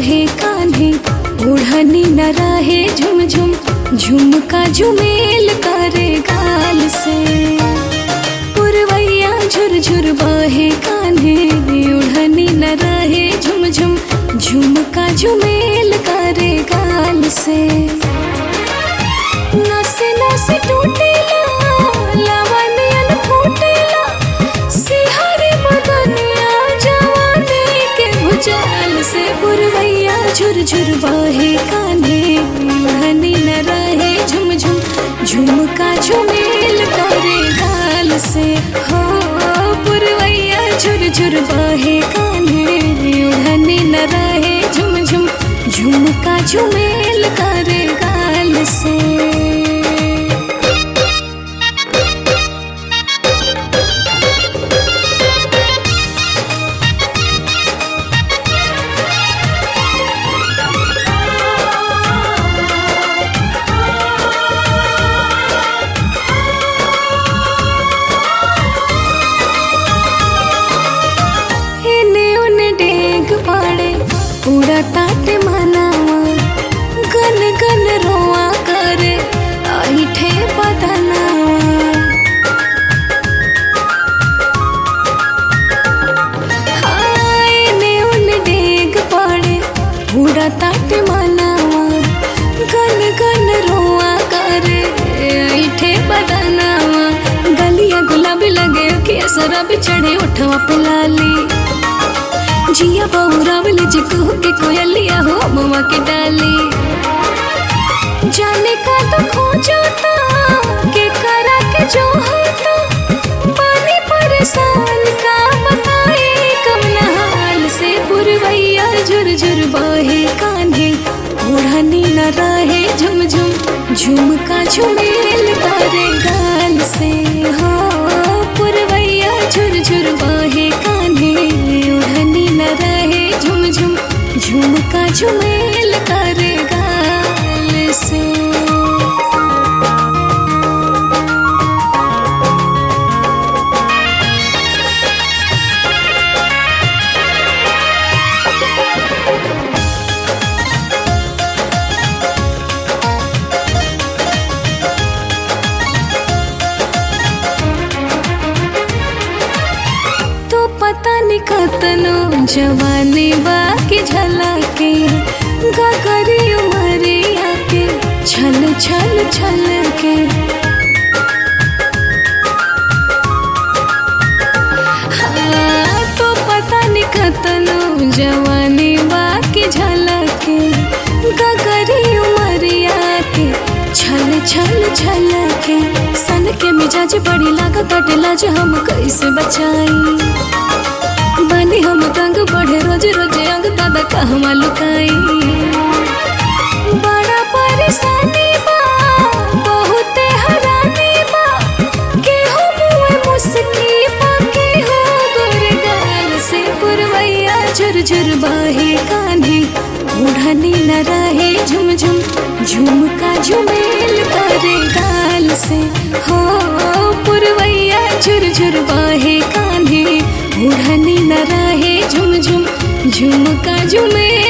बहे कान्हे ओढ़नी न रहे झुम झुम झुमका झुमेल करे गाल से पुरवैया झुर झुर बहे कान्हे ओढ़नी न रहे झुम झुम झुमका झुमेल करे गाल से नसे नसे टूटेला लवनियन फूटेला सिहरे बदनिया जवानी के भुजाल से पुरवैया झुर झुर बहे कान्हे ओढ़नी न रहे झुम झुम झुमका झुमेल करे गाल से हो पुरवैया झुर झुर बहे कान्हे ओढ़नी न रहे झुम झुम झुमका झुमेल करे गाल से एने ओने डेग पाड़े उड़ा ताटे मनावा गन गन रोआ करे ऐठे बदनावा हाँ, एने ओने डेग पाड़े उड़ा ताटे मनावा गन गन रोआ करे ऐठे बदनावा गलिया गुलाबी लगे कि असरा भी चढ़े उठवा पे लाली जिया बहुरा वाले जिकू के कोयलिया हो मवा के डाली जाने का तो खोजता के करा के जो होता पानी परेशान का बताए कम हाल से पुरवैया झुर झुर बहे कान्हे ओढ़नी न रहे झुम झुम झुमका झुमेल करे गाल से हो पुरवैया झुर झुर बहे कान्हे ओढ़नी न रहे झुम झुम झुमका झुमेल करे गाल से तो पता नहीं कतनो जवानी बाकी झलके गगरी उमरिया के छल छल छल के हाँ, तो पता नहीं कतनो जवानी बाकी झलके गगरी उमरिया के छल छल छल के सन के मिजाज बड़ी लागत लाज हम कैसे बचाई बनी हम तंग बढ़े रोज रोज अंग दादा कहवा लुकाई बड़ा परेशानी बा बहुते हरानी बा केहू मुए मुस्की बा केहू गुरगाल से पुरवैया झुर झुर बहे कान्हे ओढ़नी न रहे झुम झुम झुमका झुमेल करे गाल से हो पुरवैया झुर झुर बहे कान्हे ओढ़नी न रहे झुम झुम झुमका झुमेल